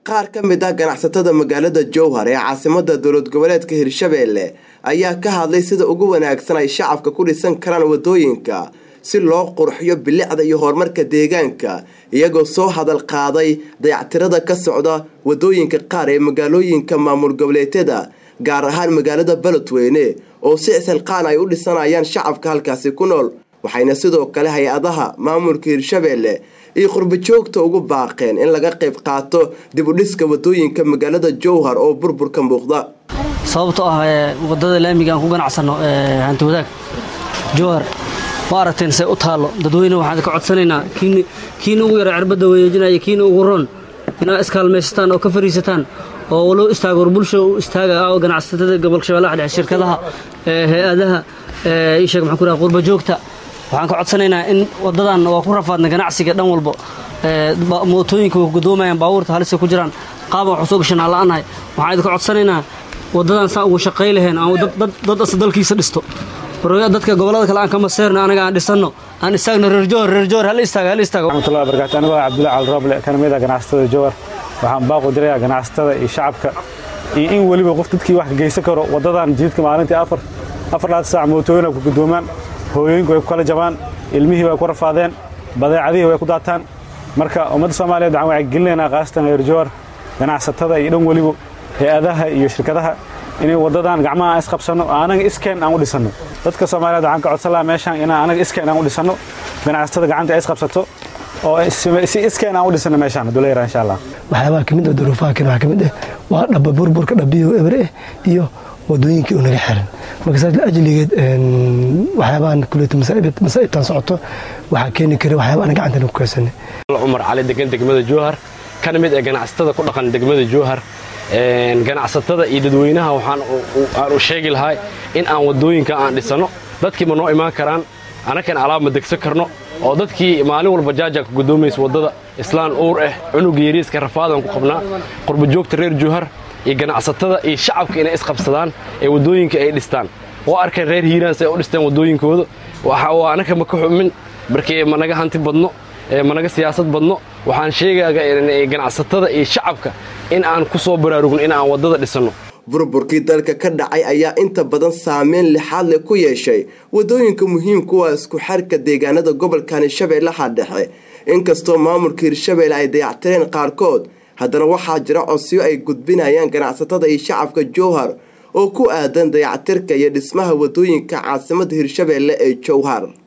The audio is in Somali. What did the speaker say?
qaar ka mid ah ganacsatada magaalada jowhar ee caasimada dowlad goboleedka hirshabeelle ayaa ka hadlay sida ugu wanaagsan ay shacabka ku dhisan karaan wadooyinka si loo qurxiyo bilicda iyo horumarka deegaanka iyagoo soo hadal qaaday dayactirada ka socda wadooyinka qaar ee magaalooyinka maamul goboleedyada gaar ahaan magaalada beledweyne oo si isilqaan ay u dhisanayaan shacabka halkaasi ku nool waxayna sidoo kale hay-adaha maamulka hirshabeelle iyo qurbajoogta ugu baaqeen in laga qayb qaato dib u dhiska wadooyinka magaalada jowhar oo burburka muuqda sababto ah wadada laamiga aan ku ganacsano hanti wadaag jowhar ma aragteen say u taallo dadweyne waxaan ka codsanaynaa kiina ugu yara cirbadda wareejinaya kiina ugu ron inaa iskaalmaysataan oo ka fariisataan oo loo istaago war bulsha u istaaga oo ganacsatada gobolka shabeellaha dhexe shirkadaha hay-adaha isheeg maxaan ku raha qurbajoogta waxaan ka codsanaynaa in wadadan waa ku rafaadna ganacsiga dhan walbo mootooyinka way gudoomayaan baabuurta halisa ku jiraan qaaban waxu soo gashanaa la'anahay waxaan idinka codsanaynaa wadadan saa ugu shaqay lahayn aan dad asa dalkiisa dhisto dadka gobolada kale aan ka maseerno anaga aan dhisanno aan istaagno reer jowhar reer jowhar hal istaaga hal istaaga raxmatullahi barakaatu anigoo cabdullahi cali rooble kana mid ah ganacsatada jowhar waxaan baaqu dirayaa ganacsatada iyo shacabka iyo in weliba qof dadkii wax ka geysan karo wadadan jiidka maalintii afar afar laad saac mootooyina ku gudoomaan hooyooyinku way ku kala jabaan ilmihii way ku rafaadeen badeecadihii way ku daataan marka ummadda soomaaliyeed waxaan wacyigelinaynaa khaasatan reer jowhar ganacsatada iyo dhan weliba hay-adaha iyo shirkadaha inay wadadan gacmaha aan isqabsanno anaga iskeen aan u dhisanno dadka soomaaliyeed waxaan ka codsan lahaa meeshaan inaan anaga iskeen aan u dhisanno ganacsatada gacanta ay isqabsato oo si iskeen aan u dhisanno meeshaan hadduu la yaraa insha allah waxyaabaha ka mid ah duruufaha kan waxaa ka mid ah waa dhaba burburka dhabiyo ebre ah iyo wadooyinkii u naga xiran marka saas ajligeed waxyaabahan kuleeta masaa'ibtan socoto waxaa keeni kara waxyaaba aan gacantana ku keensanay cumar cali degan degmada jowhar kana mid ee ganacsatada ku dhaqan degmada jowhar ganacsatada iyo dadweynaha waxaan u sheegi lahaa in aan wadooyinka aan dhisanno dadkii ma noo imaan karaan anakan alaab ma degsan karno oo dadkii maalin walba jaaja ka gudoomaysa waddada islaan uur ah cunuga yariiska rafaadan ku qabnaa qurbajoogta reer jowhar iyo ganacsatada iyo shacabka inay isqabsadaan ee waddooyinka ay dhistaan oo arkeen reer hiiraan si ay u dhisteen waddooyinkooda anaka ma ka xumin markii ma naga hanti badno ma naga siyaasad badno waxaan sheegayaa ganacsatada iyo shacabka in aan ku soo baraarugno in aan waddada dhisanno burburkii dalka ka dhacay ayaa inta badan saameyn lixaad leh ku yeeshay waddooyinka muhiimkuwa isku xarka deegaanada gobolkani shabeellaha dhexe inkastoo maamulka hirshabeelle ay dayactireen qaarkood haddana waxaa jira codsiyo ay gudbinayaan ganacsatada iyo shacabka jowhar oo ku aadan dayactirka iyo dhismaha waddooyinka caasimada hirshabeelle ee jowhar